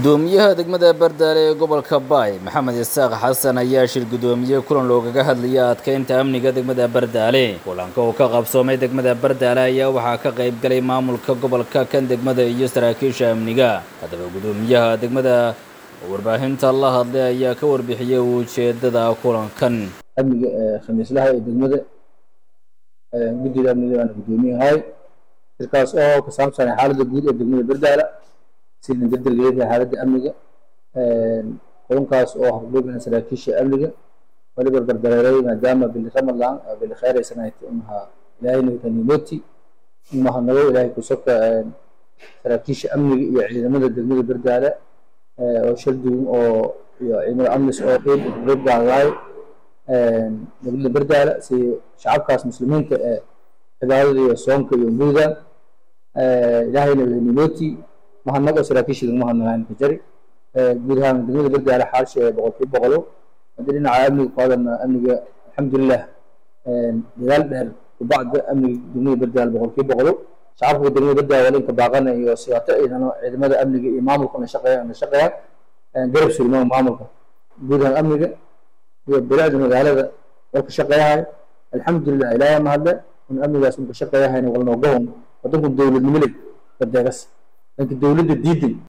gudoomiyaha degmada bardaale ee gobolka baay maxamed isaaq xasan ayaa shir gudoomiye kulan loogaga hadlaya adkeynta amniga degmada bardaale kulanka uu ka qabsoomay degmada bardaale ayaa waxaa ka qayb galay maamulka gobolka kan degmada iyo saraakiisha amniga haddaba gudoomiyaha degmada oo warbaahinta la hadlay ayaa ka warbixiyey ujeedada kulankan amniga ee khamiislaha ee degmada guddiga amniga baana gudoomiyahay shirkaas oo ka saabsan xaaladda guud ee degmada bardaala sidii dardargeeda xaaladda amniga kulankaas oo habloobina saraakiisha amniga wali barbardareeray maadaama bili ramadan bili khayr ay sanayd umaha ilaahayna kanimoti umaha nago ilaahay kusabka saraakiisha amniga iyo ciidamada degmada bardaala oo shir duwan oo iyo ciidamada amnis oo qeyb qeyb gaalaay degmada bardaala si shacabkaas muslimiinta ee cibaadada iyo soonka iyo buuda ilaahayna kanimoti mahadnaq oo saraakiisha laguma hadnagaan ka jari guud ahaan degmada bardaale xaalsha boqolkiiba boqolo haddii dhinaca amniga ku hadalna amniga alxamdulilah dadaal dheer kubacda amniga degmada bardaale boqolkiiba boqolo shacabka degmada bardaale walinka baaqana iyo siyaato ciidano ciidamada amniga iyo maamulkana shaqeeyaan la shaqeeyaan garab surmaa maamulka guud ahaan amniga iyo bilaacda magaalada oo ka shaqeeyahay alxamdulilah ilaahay mahadle in amnigaas uu ka shaqeeyahayna walnoogawan wadanku dowladnimo leh badeegas لكن دولة الديدن